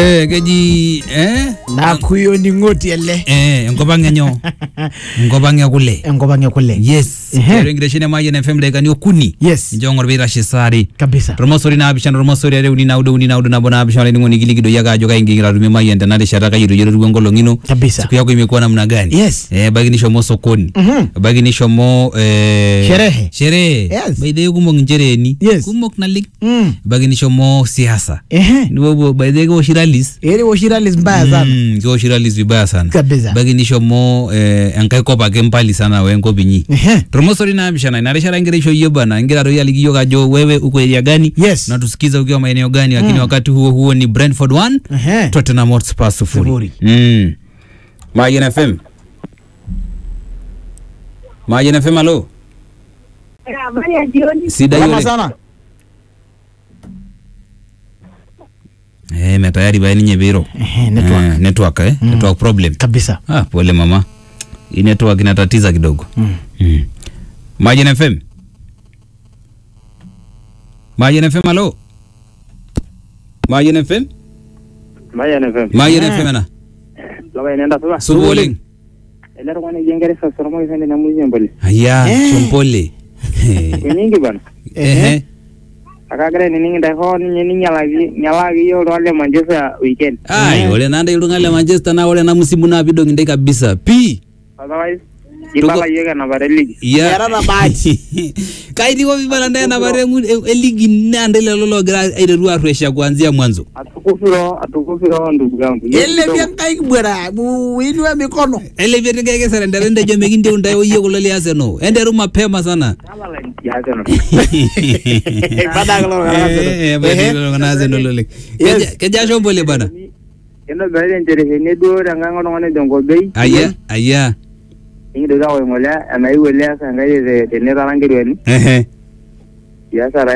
eh, keji eh? nakuyoning'oti ele eh, enkop ang enyo enkop ang ekule enkop ang ekule yes Ehe. Tiatua enkitesheni e Mayian FM dakikani okuni yes nincho ng'or piitashe saari kabisa tormosori naapishana tormosori are uni naudo uni naudo nabo naapishana olainining'oni kilikidoi ake ajo kaingira atumie Mayian tena rishata kai etoyiolotu enkolong ino kabisa siku yako imekuwa namna gani Yes. eh, ebaiki nishomo sokoni Mhm. ebaiki nishomo eh, Sherehe. sherehe Yes. by the way kumok inchereeni Yes. kumok naleng Mm. ebaiki nishomo siasa ehe nipopuo by the way kewoshi rallies eri woshiralis mbaya sana Mm, kewoshi rallies vibaya sana Kabisa. ebaiki nishomo eh, enkae kop ake mbali sana wenkop inyi ehe tormosori naapishana ina rishata ingira isho yie bana ingira toi aliki yiok ajo wewe uko area gani Yes. natusikiza ukiwa maeneo gani lakini wakati huo huo ni brentford 1 ehe tottenham hotspur sufuri Sufuri. mm. Mayian fm Mayian fm alo Habari ya jioni. sida Salama yule sana eh metayari bae ninye biro ehe network eh, network eh network problem kabisa ah pole mama hii network inatatiza kidogo Mm. mm. Mayian fm Mayian fm alo Mayian fm Mayian FM. Mayian Ah. fm ena Laba inaenda supa. supa oleng Ele tung'ani oji Engeresa Soromo Isende Namuzi Mboli. aya Eh. shompole Kunyingi bana. ehe Akagira niningi ndai hoo ninye ninyalaki nyalaki yiok iltung'anak le Manchester weekend. ai Eh. ore nanda iltung'anak le manchester naa ore ena musimu naa pidong intei kabisa pii Otherwise, kibala yiok enapata eligi. Yeah. Yarara bahati. kaitiko vibala ndaye napata engu- eligi nanda lelo logira aiteru arresha kuanzia mwanzo Atukufiro, atukufiro ndugu yangu. Yiok ele kidogo. vyankai bwera uinue mikono elevetikekesere ntejo mekintiu ntae oyie kulo le Arsenal enteru mapema sana Tabala nchi ya Arsenal. Baada ya kulo la Arsenal. Eh, eh, baada ya kulo la Arsenal oleng. Yes. Keja- keja shombole bana Kintobirari nchereheni duo tenkang oltung'ani tenkobei. aya aya Nikintoki aaku ng'ole enaiu ele easa enkai te- tenetara nkirwani. ehe Biashara